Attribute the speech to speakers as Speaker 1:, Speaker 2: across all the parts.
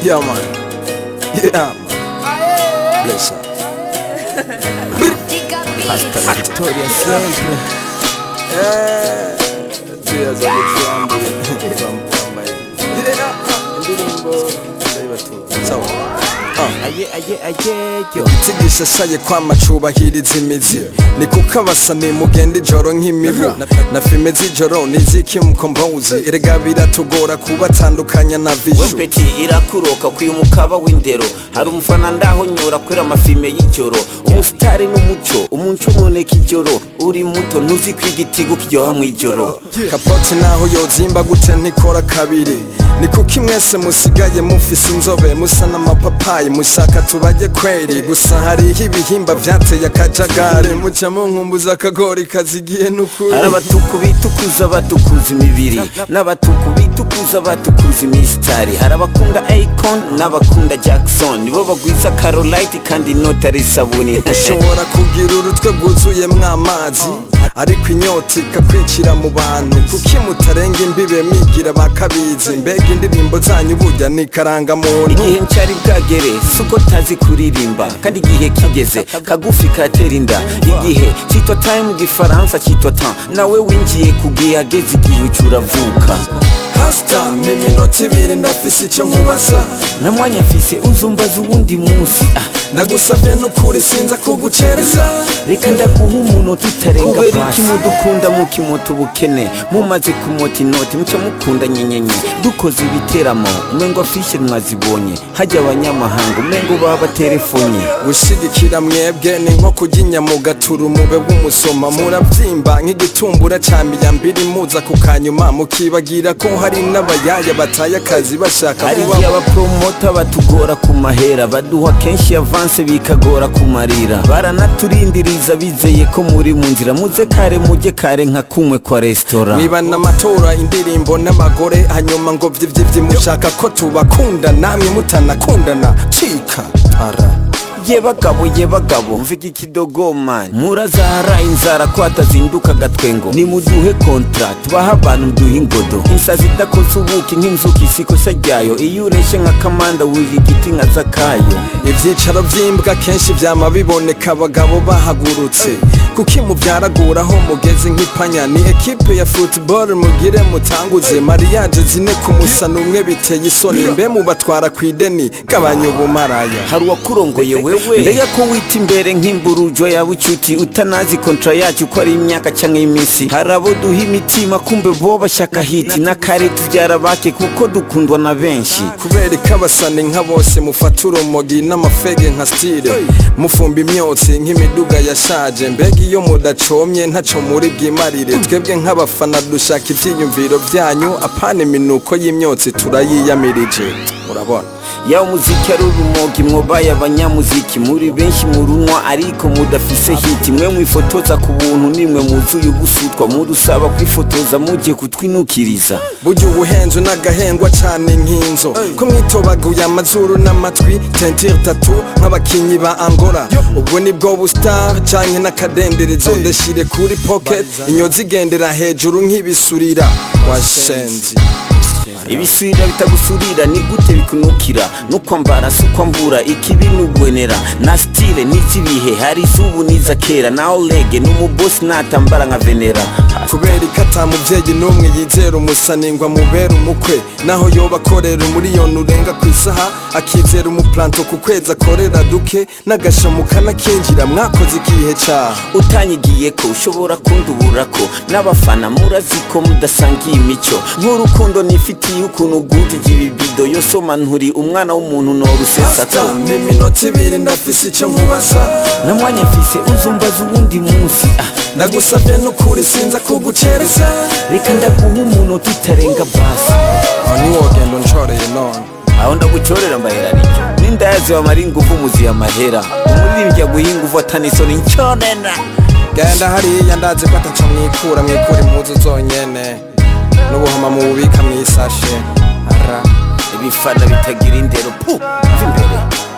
Speaker 1: Yeah, man. Yeah, man. Bless her. Hasta la victoria siempre. Eh, Tears of the Trump. Trump, Indirimbo ndayibatuye. Sawa. Ah.
Speaker 2: aye aye aye yo
Speaker 1: Tigisha saye kwama cubahiriza imizi ni kuko abasani mugenda ijoro nk'imibu Na- na filime z'ijoro niziki mukombozi erega biratugora kubatandukanya na vishu
Speaker 2: wepeti irakuroka kwiye umukaba w'indero hari umufana ndaho nyura kwera amafilime y'ijoro umusitari n'umuco umunco uboneka ijoro uri muto ntuzi ko igitigo kiryoha mw'ijoro
Speaker 1: kapoti naho yozimba gute ntikora kabiri ni kuko imwese musigaye mufise inzobe musa n'amapapayi mushaka tubajye kweri gusa hariho ibihimba vyateye akajagari muca munkumbuza akagori kazigiye n'ukuri
Speaker 2: hari abatuku bitukuza batukuza imibiri n'abatuku bitukuza batukuza imisitari hari abakunda akon n'abakunda jackson nibo bagwiza carolite kandi inota ari isabuni
Speaker 1: ushobora kugira urutwe rwuzuyemwo amazi ariko inyota ikakwicira mu bantu kuki mutarenga imbibe mwigira bakabizi mbega indirimbo zanyu burya ni karangamuntu
Speaker 2: igihe ncyari bwagere suko tazi kuririmba kandi igihe kigeze kagufi katera inda igihe cyitwa time mu gifaransa cyitwa temps nawe winjiye ku gihe ageze igihe uca uravuka
Speaker 1: hasita ni iminota ibiri ndafise icyo nkubaza
Speaker 2: na mwanya mfise uzumbaza uwundi munsi ah,
Speaker 1: ndagusabye n'ukuri sinza kugucereza
Speaker 2: reka ndaguha umuntu tutarenga kubera iki mudukunda mukimota ubukene mumaze kumota inoti muca mukunda nyenyenye dukoze ibiteramo umengo afishe mwazibonye hajya abanyamahanga umengo baba telefonye
Speaker 1: gushigikira mwebwe ni nko kurya inyama ugatura umube w'umusoma murabyimba nk'igitumbura ca miyambiri muza ku kanyuma mukibagira ko hari n'abayaya bataye akazi bashaka
Speaker 2: hari
Speaker 1: kuba
Speaker 2: igihe abapromota batugora ku mahera baduha kenshi avanse bikagora kumarira baranaturindiriza bizeye ko muri mu nzira muze kare mujye kare nka kumwe kwa resitora
Speaker 1: mwibana amatora indirimbo n'abagore hanyuma ngo vyivyivyi mushaka ko tubakunda namwe mutanakundana cika ara
Speaker 2: ye bagabo ye bagabo mvuga ikidogoma murazahara inzara ko hatazinduka agatwengo nimuduhe kontra tubahe abantu duhe ingodo insazi idakoze ubuki nk'inzuki isikosa ryayo iyo ureshe nka kamanda wurira igiti nka zakayo
Speaker 1: ivyicaro vy'imbwa kenshi vyama biboneka abagabo bahagurutse kuki muvyaraguraho mugeze nk'ipanya ni ekipe ya football mugire mutanguze mariage zine ku musana umwe biteye isoni mbe mubatwara kw'ideni gabanya ubumaraya
Speaker 2: hari uwakurongoye wewe mbega ko wita imbere nk'imburujo yawe ucuti utanazi kontra yacu ko ari imyaka cyangwa iminsi hari abo duha imitima kumbe bo bashaka hiti n'akare tubyara bake kuko dukundwa na benshi
Speaker 1: kubera ko abasani nka bose mufata urumogi n'amafege nka stile mufumba imyotsi nk'imiduga yashaje mbega iyo mudacomye ntaco muri bwimarire twebwe nk'abafana dushaka ivyiyumviro vyanyu apana iminuko y'imyotsi turayiyamirije murabona
Speaker 2: yawe umuziki ari urumogi mwobaye abanyamuziki muri benshi murunwa ariko mudafise hiti mwe mwifotoza ku buntu nimwe muzuye ubusutwa mudusaba kwifotoza mugiye kutwinukiriza
Speaker 1: burya ubuhenzo n'agahengwa cane nk'inzo ko mwitobaguye amazuru n'amatwi tentire tatu nk'abakinyi ba angola ubwo nibwo bustar canke n'akadenderezo ndashire kuri pocket inyozi igendera hejuru nk'ibisurira washenzi
Speaker 2: ibisubira bitagusurira ni gute bikunukira no kwambara si ukwambura ikibi n'ugwenera na stile n'izibihe hari izubu n'iza kera na olege n'umubosi natambara nka venera
Speaker 1: kubera ko ata muvyeyi n'umwe yizera umusaningwa mubera umukwe naho yoba akorera umuriyoni urenga ku isaha akizera umuplanto ku kwezi akorera duke n'agashamu kanakinjira mwakoze ikihe caha
Speaker 2: utanyigiye ko ushobora kundubura ko n'abafana murazi ko mudasangiye imico nk'urukundo nifitiye ukuntu ugutije ibibido yosoma nturi umwana w'umuntu norusesako
Speaker 1: ni iminota ibiri ndafise icyo nkubaza
Speaker 2: na mwanya mfise uzumbaza uwundi munsi ah,
Speaker 1: ndagusabye n'ukuri sinza kugucereza
Speaker 2: reka ndaguha umuntu tutarenga basi
Speaker 1: aho niwogenda unshoreye none
Speaker 2: aho ndagucorera mbahera nicyo n'indayazi wamara ingufu muziye amahera umuririmbyi aguha ingufu atanisoni nconena
Speaker 1: genda hariya ndazi ko ataco mwikura mwikura impuzu zonyene n'ubuhoma mububika mw'isashe ara
Speaker 2: ibifana bitagira indero pu mva imbere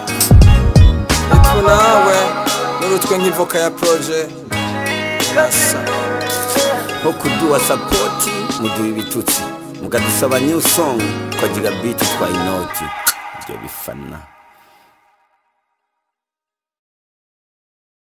Speaker 1: itu nawe n'urutwe nk'ivoka ya proje Yasa.
Speaker 2: nko kuduha sapoti muduha ibitutsi mukadusaba new song twagira biti twa inoti tuzobifana